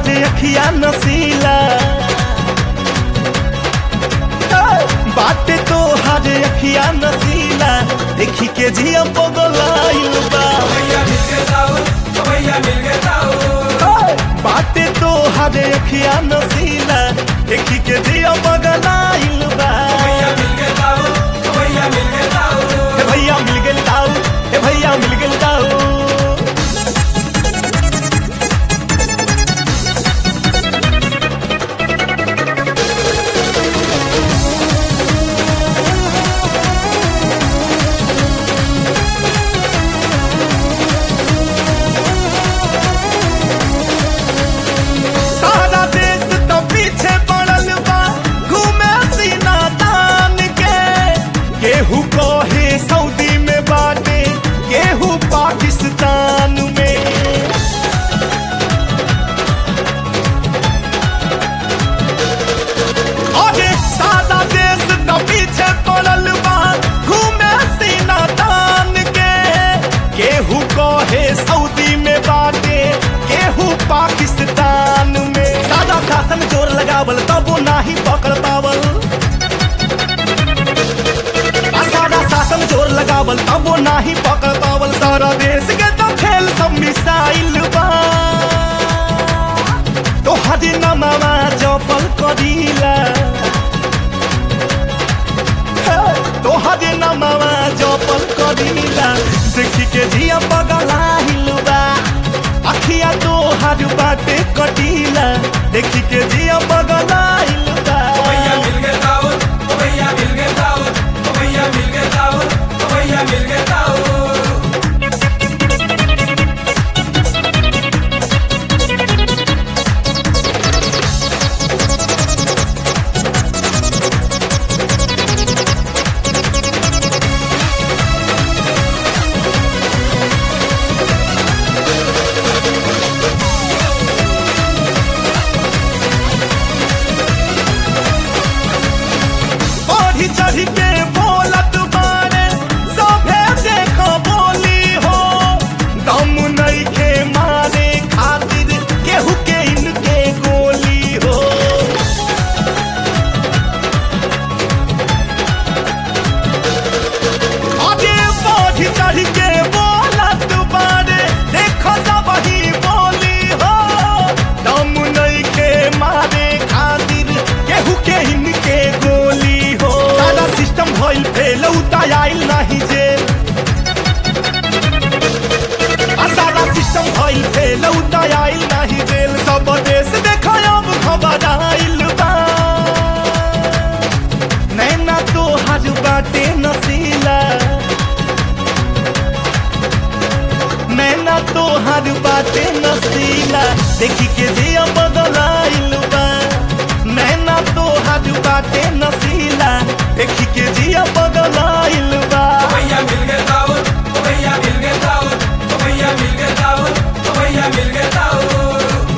हरे अखिया नसीला बाटे तो हरे अखिया नसीला देखी के जिया पगलाइल बा भैया मिल गए दाऊद भैया मिल गए दाऊद बाटे तो हरे अखिया नसीला देखी के जिया पगलाइल बा भैया मिल गए दाऊद भैया मिल गए दाऊद हे भैया मिल गेल दाऊ हे भैया मिल गेल दाऊ सारा देश तो पीछे पड़ल बा घूमे सीना तान के केहू कहे सऊदी में बाटे केहू पाकिस्तान में अरे सारा देश तो पीछे पड़ल बा घूमे सीना तान के केहू कहे सऊदी में बाटे केहू पाकिस्तान में सादा शासन जोर लगावल तब वो नाही पकड़ पावल आ सादा शासन जोर लगावल तब वो नाही पकड़ पावल सारा देश के तो खेल सब मिसाइल बा तो हरी नमावा जपल करीला तो हरे नमावा जपल करीला देखी के जिया पगलाहिल बा अखिया तो हर बाटे कटीला देखी के जिया पगलाहिल बा भैया मिल गए दाऊद भैया मिल गए दाऊद भैया मिल गए दाऊद भैया मिल गए दाऊद बढ़ी चढ़ी के बोलत बारे सभे देखो बोली हो दम नहीं के मारे खातिर केहू के इनके गोली हो आगे बढ़ी चढ़ी के बोलत बारे देखो सब ही बोली हो दम नहीं के मारे खातिर केहू के इनके गोली हो सारा सिस्टम भइल फेल उतायल नाही जेल आ सारा सिस्टम भइल फेल उतायल नाही जेल सब देश देखो अब खबर आइल बा नैना तो हर बाटे नसीला नैना तो हर बाटे नसीला देखी के जिया बदलाइल बा नैना तो हर बाटे नसीला देखी के जिया बदलाइल बा भैया मिल गए दाऊद भैया मिल गए दाऊद भैया मिल गए दाऊद भैया मिल गए दाऊद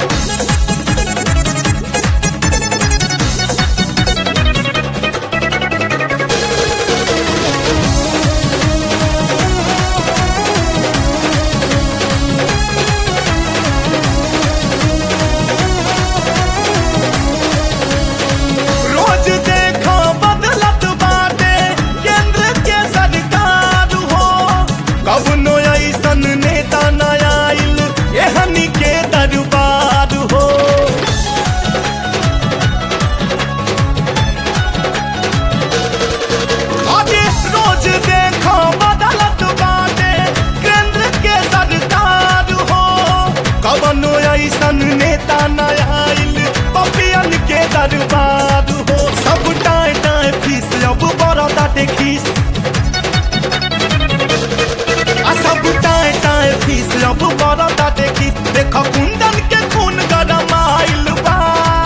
रोज देखो बदलत बाटे केंद्र के सरकार हो कवनो ऐसन नेता न आइल एहनी के दरबार हो अरे रोज देखो बदलत बाटे केंद्र के सरकार हो कवनो ऐसन नेता न आइल पपियन के दरबार हो सब टाए टाए फीस अब बड़ा ताटे खीस आ सब टाए टाए फीस अब बड़ा ताटे खीस देखो कुंदन के खून गरम आइल बा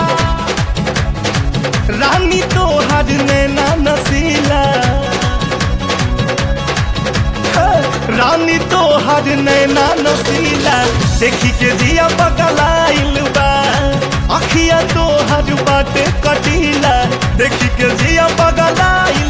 रानी तो हर नैना नसीला रानी तो हर नैना नसीला देखी के दिया बगलाइल बा अखिया तो हर बाटे कटीला देखी के दिया बगलाइल